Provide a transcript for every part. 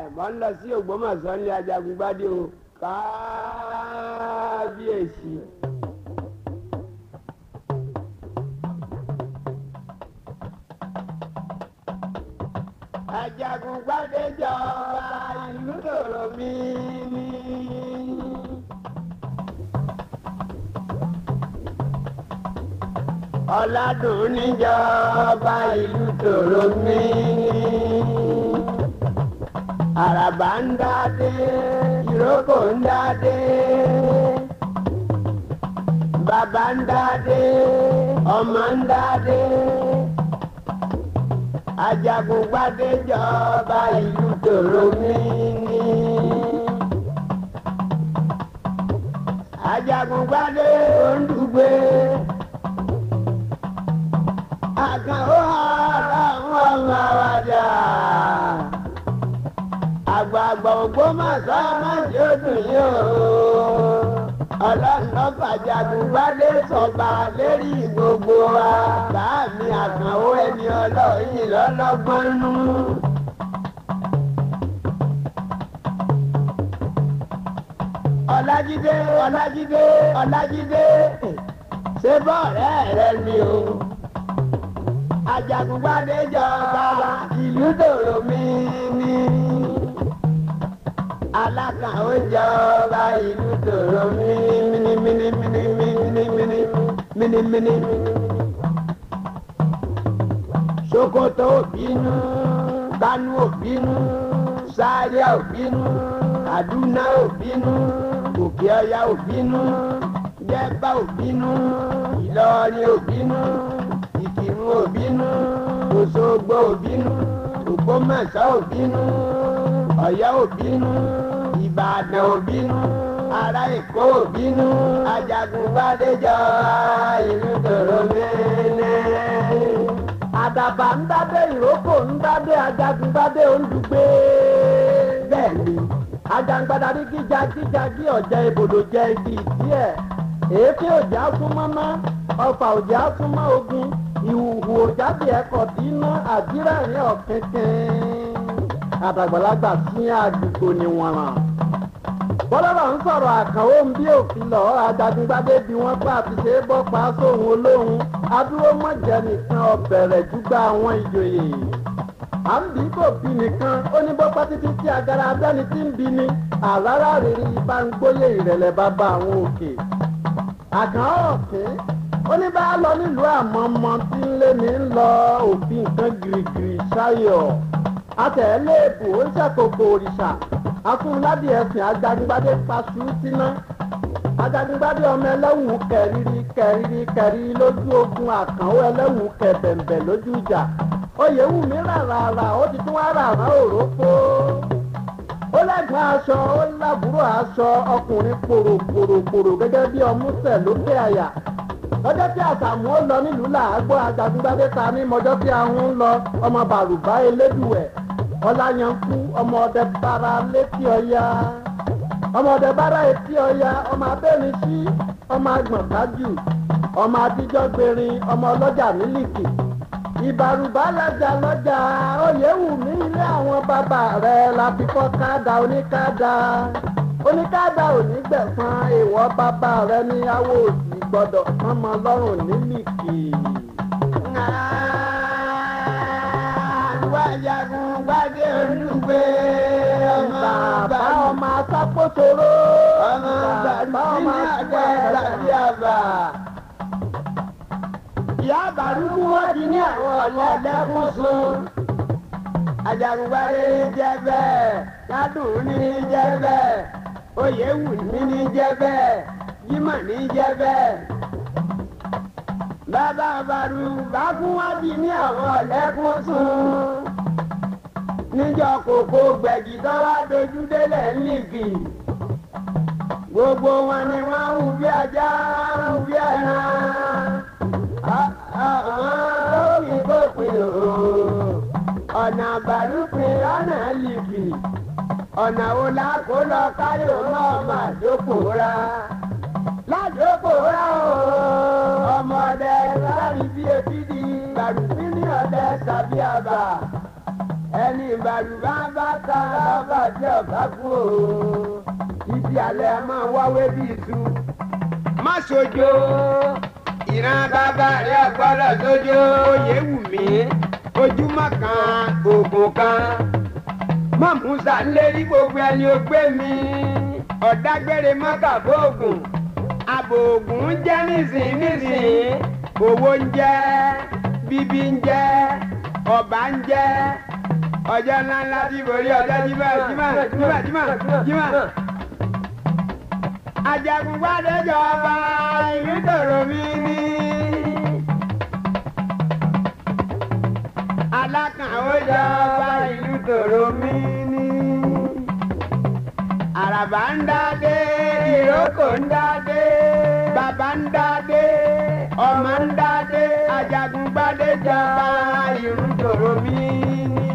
mọ̀ ń lọ sí Ògbómọ̀ṣọ́ ní Ajagungbádé o kábíyèsí. Ajagungbádé jọba ìlú tòrò mi ní. Ọ̀làdùn níjọba ìlú tòrò mi ní. Àràbà ń dádé, ìrókò ń dádé. Bàbá ń dádé, ọmọ ń dádé. Ajagungbádé jọba ìlú tòrò mi ní. Ajagungbádé ondugbe. Àkànó ara wọn máa wájà. Àgbààgbà Ògbómọ̀ṣọ́ májè dùn yín o. Ọlọ́run fàjàgùnbádé sọ̀bà lérí gbogbo wa. Báàmì àkànwó ẹni ọlọ́yin lọ́lọ́gbọ́n nú. Ọlájídé Ọlájídé Ọlájídé ṣé bọ́ọ̀rẹ́ rẹ ni o. Àjàgùnbádé jọba ìlú dòrò mi ní. Alákàn ó jọba ìlú tòrò mímíní mímíní mímíní mímíní mímíní. Sokoto òbínú, Kánú òbínú, Zaria òbínú, Kaduna òbínú, Òkè Ọya òbínú, Jẹ̀bà òbínú, Ìlọrin òbínú, Ìkìrun òbínú, Òṣogbo òbínú, Ògbómọ̀ṣọ́ òbínú, Ọ̀yọ́ òbínú ìbàdàn òbínú ará èkó òbínú ajagunbádé jọba ìlú tòrò mẹ́lẹ́. àdàbà ń dádé ìrókò ń dádé ajagunbádé ondugbe. bẹ́ẹ̀ni ajangbada ní gíga gíga bí ọ̀jẹ̀ ibodò jẹ igi díẹ̀ èéfín òjá súnmọ́ ná ọfà òjá súnmọ́ ogun ìhùhù òjáde ẹ̀kọ́ tí iná àdírà ní ọ̀kẹ́kẹ́ àdàgbàlagbà sí àdúgbò ni wọ́n ràn bọ́lọ́rọ̀ ń sọ̀rọ̀ àkànwó ń bí òfin lọ ajagungbadé bí wọ́n pa àti ṣe é bọ́ pa sóhun olóhun adúró mọ̀jẹ̀ nìkan ọ̀bẹ̀rẹ̀ júgbà àwọn ìjòyè à ń bí kò bí nìkan ó ní bọ́pá títí tí agara abẹ́ni tí ń bí ni àrárá rèé ibà ń gbóyè ìrẹ̀lẹ̀ bàbá àwọn òkè àkàn ọ̀kẹ́ ó ní bá lọ nílùú àmọ́mọ́ tí ń lé ní lọ òfin nǹkan gìrìgìrì ṣáyọ̀ àtẹ̀lé èbò ó ń ṣàkókò òrìṣà afúnládìí ẹ̀sìn ajagungbadé paṣú síná ajagungbadé ọmọ ẹlẹ́wù kẹrìírí kẹrìírí kẹrìírí lójú ogun àkànwó ẹlẹ́wù kẹbẹ̀m̀bẹ̀ lójú ìjà oyèwùmí ràràrà ó ti tún wá ràrà òrókó ó lẹ́gbọ̀n aṣọ ó lábúrò aṣọ ọkùnrin pòròpòròpòrò gẹ́gẹ́ bí ọmúṣẹ̀ lókè àyà lọ́jọ́ tí àṣàmú ó lọ nílùú làágbọ́ ajagungbadé ta ní mọ́jọ́ tí ahun ń lọ ọmọ bàrùbá elédùẹ̀ ọláyankú ọmọ ọdẹ bára létí ọya ọmọ ọdẹ bára etí ọya ọmọ abẹ́rin sí ọmọ agbọ̀nkájù ọmọ adíjọ́ gbèrin ọmọ ọlọ́jà mílìkì ìbàrùbá lọ́jà lọ́jà oyèwùmí ilé àwọn bàbá rẹ̀ la fi kọ́ káàdà oníkáàdà oníkáàdà onígbẹ̀fọn èèwọ̀ bàbá rẹ̀ ní awo òsì gbọ́dọ̀ mọ́mọ́ lọ́rùn nílìkì. Ajagungbádé olùgbé ọmọ bàbá ọmọ asápòtòrò ọmọ bàbá ọmọ àgbà tàbí àbà. Ìyá àbàrúkú wọ́n ti ní àwọn ọ̀lẹ́ ẹ̀dẹ́kùn sun. Ajagungbádé ní jẹ́ bẹ́ẹ̀, Ládùn ní jẹ́ bẹ́ẹ̀, Oyèwùmí ní jẹ́ bẹ́ẹ̀, Jímọ̀ ní jẹ́ bẹ́ẹ̀. Bàbá àbàrú bá fún wá di ní àwọn ọ̀lẹ́kùn sun níjọ́ kòkó gbẹ̀gì tó wá dojú délẹ̀ nígì. gbogbo wọn ni wọ́n hù bí ajá hù bí ẹran. àwọn lórí gbòpin o ọ̀nà àbálùpin lọ́nà lìbì ọ̀nà wo la kó lọ káyọ̀ náà mà dókòóra. ládòkòóra o ọmọdé lárí bí ebi di gbàdúgbìn ní ọdẹ tàbí àbà ẹni ìbàrúbá bá ta lọ́ba tí ọ̀bá kú o ibi alẹ́ a máa wáwé bí iṣu. má sojo ìran bàbá rẹ ọgbọ́dọ̀ sojo oyè wù mí ojúmọ́ kan oògùn kan má musa lérí gbogbo ẹni ó gbé mi ọ̀dágbére mọ́kà fóògùn àbòògùn ń jẹ́ nísìnyí nísìnyí owó ń jẹ́ bíbí ń jẹ́ ọba ń jẹ́ ọjọ́ ńláńlá tí borí ọjọ́ jímọ̀ jímọ̀ jímọ̀ jímọ̀ jímọ̀. Ajagungbadé jọba ìlú tòrò mi ní. Alákànwó jọba ìlú tòrò mi ní. Àràbà ń dádé, ìrókò ń dádé, bàbá ń dádé, ọmọ ń dádé, Ajagungbadé jọba ìlú tòrò mi ní.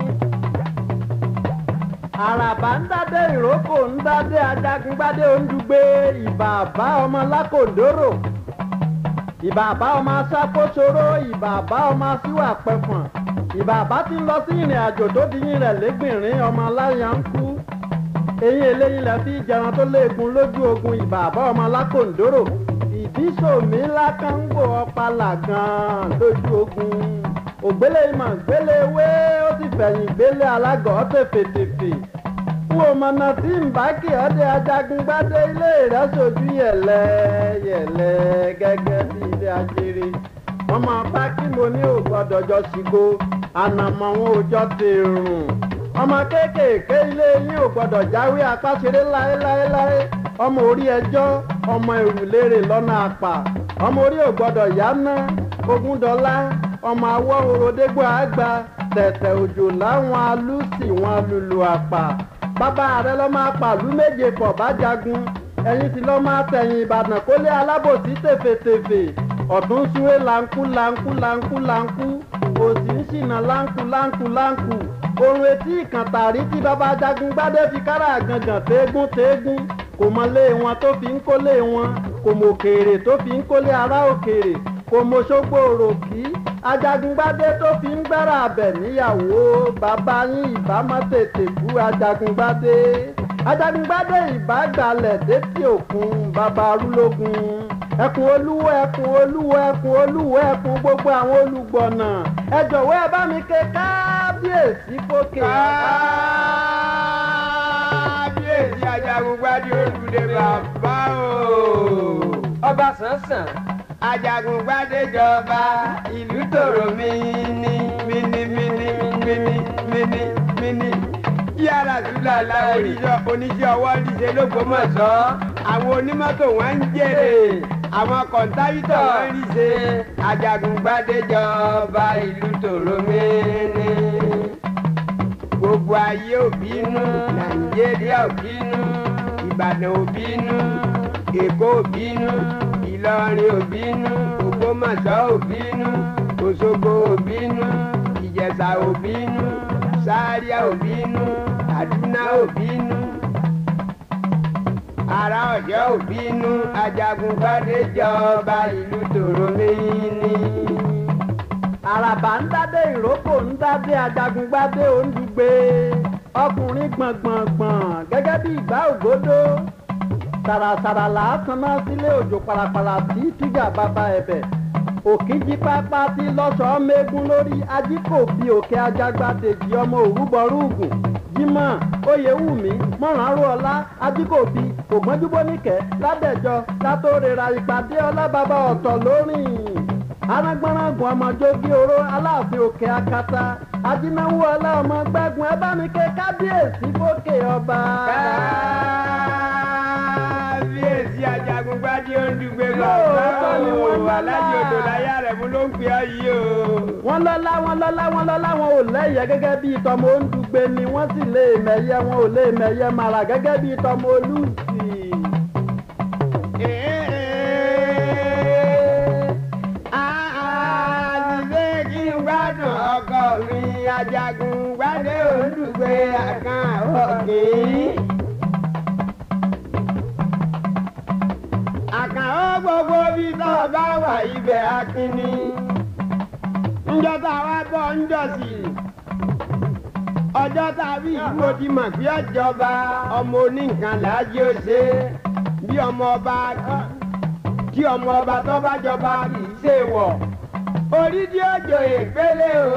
àràbà ń dádé ìrókò ń dádé ajagungbádé ondugbe ìbàbá ọmọ lákòndóró ìbàbá ọmọ aṣàkóṣoró ìbàbá ọmọ aṣíwà pẹfọn ìbàbá ti ń lọ sí ìrìn àjò tó di yín rẹ̀ lẹ́gbìnrín ọmọ aláya ń kú eyín eléyìn lẹ fi jẹran tó léegun lójú ogun ìbàbá ọmọ lákòndóró ìdísòmí lákàngbò ọpàlà gan lójú ogun ògbélé ìmọ̀ gbélé wé ó sì fẹ̀yìn gbélé alágọ̀ tèfètèfè fún ọmọnà tí ń bá kí ọdẹ ajagungbádé ilé rẹ̀ sojú yẹ̀lẹ̀ yẹ̀lẹ̀ gẹ́gẹ́ bí ilé ajere wọ́n máa bá kí mo ní ò gbọ́dọ̀ jọ ṣìgò ànàmọ́ wọn ò jọ tèrùn ọmọ kéékèèké ilé yín ò gbọ́dọ̀ jáwé apáṣeré láéláéláé ọmọ orí ẹjọ́ ọmọ ìrùlérè lọ́nà àpà ọmọ orí ò gbọ́dọ̀ yáná ogúndọ́lá ọmọ awọ́ orodégbò àgbà tẹ̀tẹ̀ òjò láwọn alúsì wọn lùlù àpà bàbá rẹ lọ́ máa pàlú méje pọ̀ bá jagun ẹ̀yin sì lọ́ máa tẹ̀yìn ìbàdàn kólé alábòsí tèfètèfè ọ̀tún súwé láńkú láńkú láńkú láńkú òsì ń ṣìnà láńkú láńkú láńkú orun etí ìkàntàrí tí bàbá jagun gbádé fi kára àgàngàn téégún téégún kò mọ lé wọn tó fi ń kólé wọn kò mọ òkèèrè tó fi ń kólé ará òkèèrè kò mọ ṣógbó òròkì ajagungbadé tó fi ń gbára abẹ níyàwó bàbá yín ìbámọ tètè bú ajagungbadé ajagungbadé ìbágbalẹ̀ détí òkun bàbá arúlógún ẹkùn olúwo ẹkùn olúwo ẹkùn olúwo ẹkùn gbogbo àwọn olùgbọ̀nà ẹ jọ̀wọ́ ẹ bá mi ké kábíyèsí fókè. kábíyèsí ajagungbadé olùdé bàbá o. ọba sànsàn ajagungbadé jọba ìlú tòrò mini mini mini mini mini mini yàrá sùlà làwọn oníṣẹ́ oníṣẹ́ ọwọ́ níṣẹ́ lÓgbómọ̀ṣọ́ àwọn onímọ́tò wọn ń jèrè àwọn kọ̀ǹtáwítọ̀ wọn ń ríṣe ajagungbadé jọba ìlú tòrò mini gbogbo ayé ò bínú nàìjíríà ò bínú ìbàdàn ò bínú èkó ò bínú ìlọrin òbínú ògbómọ̀ṣọ́ òbínú òṣogbo òbínú ìjẹ̀ṣà òbínú sáríà òbínú àdúná òbínú ará ọ̀yọ́ òbínú ajagungbadé jọba ìlú tòrómìnì. àràbà ń dádé ìrókò ń dádé ajagungbadé òǹdùgbé ọkùnrin gbọ̀ngbọ̀ngbọ̀n gẹ́gẹ́ bí ìgbà ògbódó sàràsàrà làásán náà sílé òjò parapara tí tíjà bàbá ẹ̀bẹ̀ òkìjí pápá tí lọ́sọ̀ọ́ mẹ́gun lórí ajíkòbí òkè ajágbádèjì ọmọ òrúbọrúgùn jimá oyèwùmí mọ̀rànrú ọlá ajíkòbí ògbọ́njúbóníkẹ́ ládẹ́jọ́ látórera ìpàdé ọlábàbà ọ̀tọ̀ lórìn arágbọ́nrágùn ọmọjógí oró aláàfin òkè akata ajínáwó ọlá ọmọ gbẹ́gun ẹ bá mi ké kábíyèsí fókè ọba. kábíyèsí ajagungbadé olùgbé Lóòótọ́ bàbá ni o wọ́n lọ́lá. alájọ odò láyà rẹ̀ mú ló ń pè ọ́ yìí o. wọ́n lọ́lá wọ́n lọ́lá wọ́n lọ́lá wọn ò lẹ́yẹ gẹ́gẹ́ bíi tọmọ ondugbe ni wọ́n sì lè mẹ̀yẹ wọn ò lè mẹ̀yẹ mara gẹ́gẹ́ bíi tọmọ olùsì. àṣìṣe kí n gbádùn ọkọ mi ajagungbadé olùgbé àkàn ọ̀gbìn. àkànó gbogbo bí tó bá wà ibẹ̀ akínní. ńjọ́ tá a wá bọ̀ ńjọ́ sí i. ọjọ́ tàbí ìlú odi mọ̀ bí ọjọba ọmọ oníkan làájí ó ṣe bí ọmọ ọba kì kí ọmọ ọba tó bá jọba kì í ṣe wọ̀ orí tí ó jò ìpele o.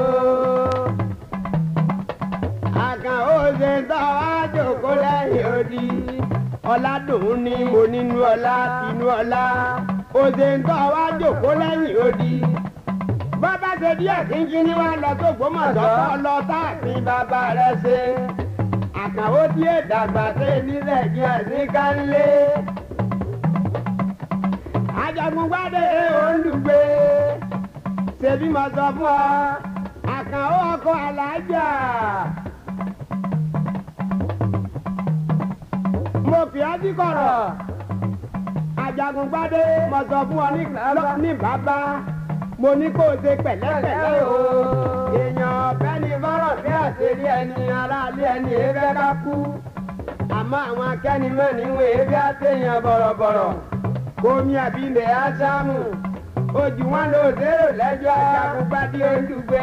àkàn ó ṣe tọ́ àjòkó lẹ́yìn odi ọ̀làdùn ní mo nínú ọlá tinú ọlá ó ṣe ń tọ́ àjòkó lẹ́yìn odi bàbá ṣe díẹ̀ kínkín ní wàá lọ tó gbọ́mọ̀tọ́ kọ́ lọ táàfin bàbá rẹ̀ ṣe àkàwọ́ tí èdàgbà ṣe nílẹ̀ kí ẹ̀sìn ká ń lé ajagungbade olùgbé ṣebí mo sọ fún ọ àkànó ọkọ alájà mo fi ọ́ sí kọ̀rọ̀ ajagungbade mo sọ fún ọ ní- ní bàbá mo ní kó o ṣe pẹ̀lẹ́pẹ̀lẹ́ o èèyàn ọ̀fẹ́ ni fọ́rọ̀ bí àṣírí ẹni aráalé ẹni èéfẹ́ ká kú àmọ́ àwọn akẹ́nimọ́ níwọ̀n èéfẹ́ àṣeyàn bọ̀rọ̀bọ̀rọ̀ omi àbílẹ̀ ásámù ojú wọn ló dérò lẹ́jọ́ ajagunpadì olùgbé.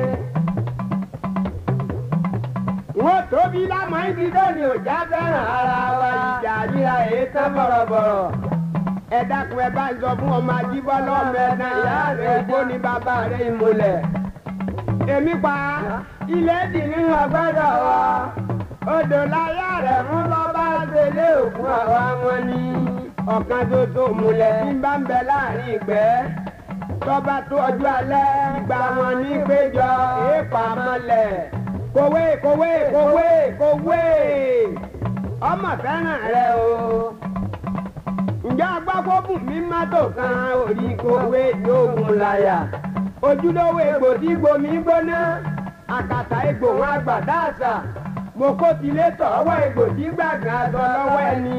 wọ́n tóbi lámọ̀ ibi lónìí òjá fẹ́ràn ara wa ìjà ríra èyí tán bọ̀rọ̀bọ̀rọ̀. ẹ dákun ẹ bá ń sọ fún ọmọ ajíbọ́lá ọmọ ẹ̀dá ìyá rẹ̀ igbó ní bàbá rẹ̀ ìmùlẹ̀. èmi pa ilé dì nínú ọgbọ́dọ̀ wa odò láyà rẹ̀ mú bọ́bá délé òkun àwa wọn ni ọ̀kan ṣoṣo múlẹ̀ tí ń bá ń bẹ láàrin ìgbẹ́ tọ́ba tó ọjọ́ alẹ́ ìgbà wọn ní péjọ èèpà mọ́lẹ̀ kòwé kòwé kòwé kòwé ọmọ fẹ́ràn rẹ o ǹjẹ́ agbákòókùn mi má tó kan orí kòwé yóògùn láyà ojúlówó egbò tí gbomi gbóná àkàtà egbò wọn àgbàdá àṣà mo kó tilé tọ̀wọ́ egbò tí gbàgbọ́n aṣọ lọ́wọ́ ẹni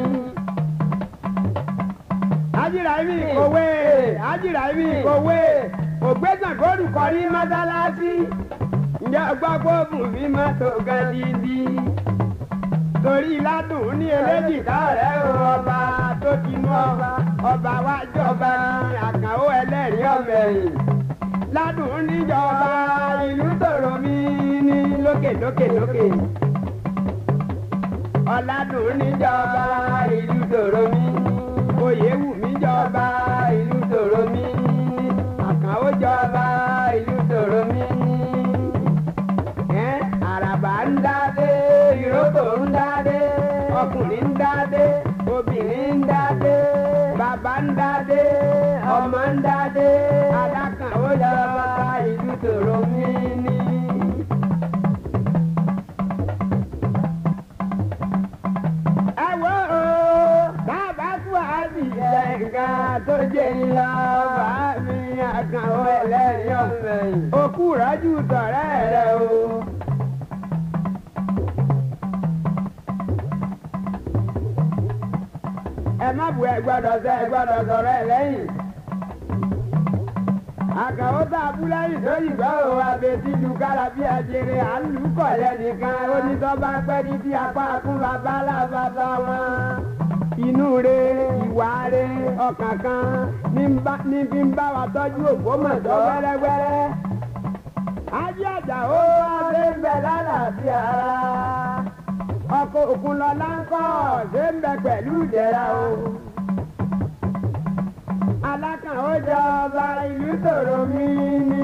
ajiraimi kòwé ajiraimi kòwé ògbésàn kóòdù kọrí mọ́sálásí ǹjẹ́ ọgbọ́gbọ́ bùnmí mọ́tò gẹ́dídí torí ládùn ní eléjìká rẹ̀ ọba tó ti mú ọba ọba wa jọba ní àkànó ẹlẹ́rìí ọ̀mẹ̀yìn ládùn níjọba ìlú tòrò mi ní lókè lókè lókè ọ̀làdùn níjọba ìlú tòrò mi oyè wù mí jọba ìlú tòrò mi àkànó jọba ìlú tòrò mi ẹ́ àràbà ń dádé ìrókò ń dádé ọkùnrin ń dádé obìnrin ń dádé bàbá ń dádé ọmọ ń dádé alákànó jọba ìlú tòrò mi ní. ẹ wo o bàbá tó àbí ẹ̀ka tó jẹ́ ńlá bá mi àkànwó ẹlẹ́rìí ọ̀fẹ́ yìí. òkú rájú tọ̀rẹ́ rẹ o. ẹ má bu ẹ gbọ́dọ̀ sẹ ẹ gbọ́dọ̀ sọ̀rọ̀ ẹ lẹ́yìn. àkànwó tá a bú lẹ́yìn tó yìí gbọ́ o abẹ́tí lu kára bí ajere à ń lù kọ̀ lẹ́nìkan onítọ́ bá pẹ́ ní bí apá kún bàbá làbàbà wọn inú re ìwà re ọkàn kan ní ń bá- ní fi ń bá wa tọ́jú ògbómọ̀tọ́ wẹ́rẹ́wẹ́rẹ́. ajé àjà ó ṣe ń bẹ lálàáfíà ara ọkọ̀ òkun lọ láńkọ̀ ṣe ń bẹ pẹ̀lú ìdẹ̀ra o. alákàn ó jọba ìlú tòrò mí ní.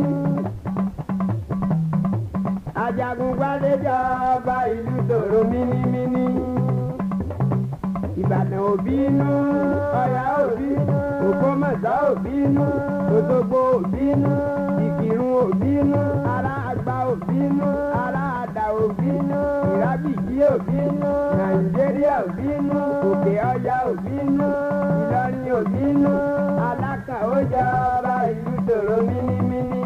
ajagun gbadé jọba ìlú tòrò mínímíní ìbàdàn òbínú ọ̀yà òbínú ògbómọ̀ṣọ́ òbínú òṣogbo òbínú ìkìrun òbínú ará àgbà òbínú ará àdà òbínú ìrábìjì òbínú nàìjíríà òbínú òkè ọjà òbínú ìlọrin òbínú alákàn ó jọba ìlú tòró mínímíní.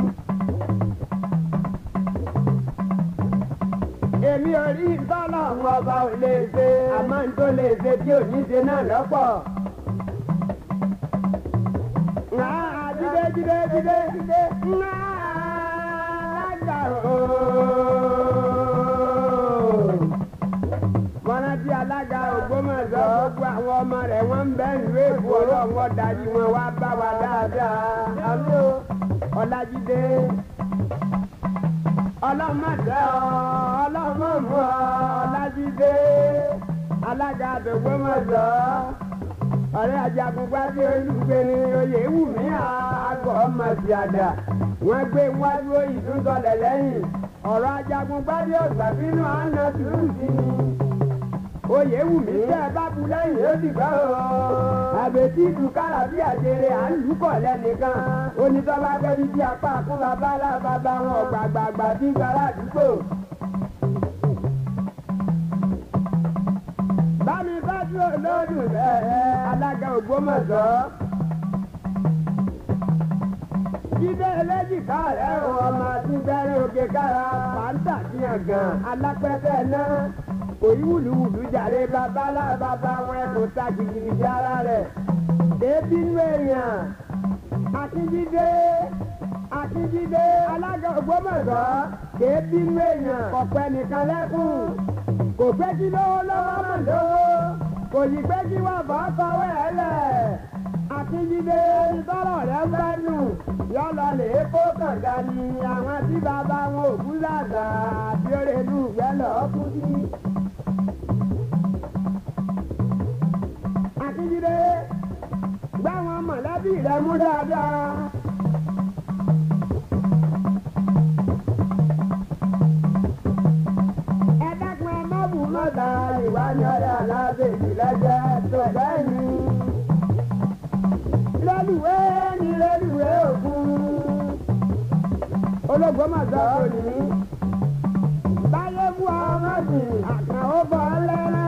èmi ò rí tọ́lọ̀ ń ọba ò lè ṣe àmọ́ n tó lè ṣe tí ò ní ṣe náà lọ́pọ̀. Ńlá jíde jíde jíde jíde ńlá lágbà ooo. Mọ́nàtí alága Ògbómọ̀ṣọ́ gbogbo àwọn ọmọ rẹ̀ wọ́n ń bẹ́ ìlú èkó ọlọ́wọ́ darí wọn wá bá wa dáadáa. Àmì o, Ọlájídé. ọlọ́mọdé ọ ọlọ́mọmú ọ ọlájídé alága àdògbòmọ̀sọ́ ọ̀rẹ́ ajagunpáde olùgbéni oyè wù mí àgọ́ ọmọdéadà wọ́n gbé wájú ìdúntọ̀lẹ̀ lẹ́yìn ọ̀rọ̀ ajagunpáde ọ̀gbàbínú àná sùúrù sí ni oyè wù mí tẹ́ ẹ bá bu lẹ́yìn ó dìgbà o àbètí ìdúkàrà bí àjèrè à ń lùkọ̀ lẹ́nìkan onítọ́ba fẹ́ẹ́ bí apá kún bàbá alábàbà wọn ọ̀gbàgbàgbà bí gbàrà àdúgbò. bámi bájú olódùn bẹ́ẹ̀ alága ògbómọ̀ṣọ́. jíde eléjìká rẹ̀ o ọmọ tí bẹ́rẹ̀ òkè kára fàǹtà díẹ̀ gan alápẹ̀tẹ̀ náà òyí wùlúwùlú jàre babalá bàbá wọn ẹkùn ta gidigidi ara rẹ̀ débi nú èèyàn akíndídé akíndídé alága ògbómọ̀ṣọ́ débi nú èèyàn kọ̀pẹ́ nìkan lẹ́kùn kò fẹ́ kí lówó lọ́wọ́ mọ̀ lówó kò yí pé kí wọ́n fọ́ fọwọ́ ẹ̀ lẹ̀ akíndídé ìtọ́rọ̀ rẹ̀ ń bẹ́ nù yọlọ lè kó kànga ni àwọn tí bàbá wọn ò kú làgbà àbí òrèlú ìgbẹ́ lọ́ọ́ kú sí. akíndídé gbá wọn mọ̀lẹ́bí rẹ̀ mú dáadáa. ẹ dákun ẹ má bù mọ́ta ìwà ni ọ̀rẹ́ alábẹ́jì lẹ́jẹ́ tó bẹ́ẹ̀ ni. rẹ́lùwé ni rẹ́lùwé òkun. ológun mọ̀tò òní. báyé fún ọmọ sí àkànó bọ̀ lẹ́rẹ́.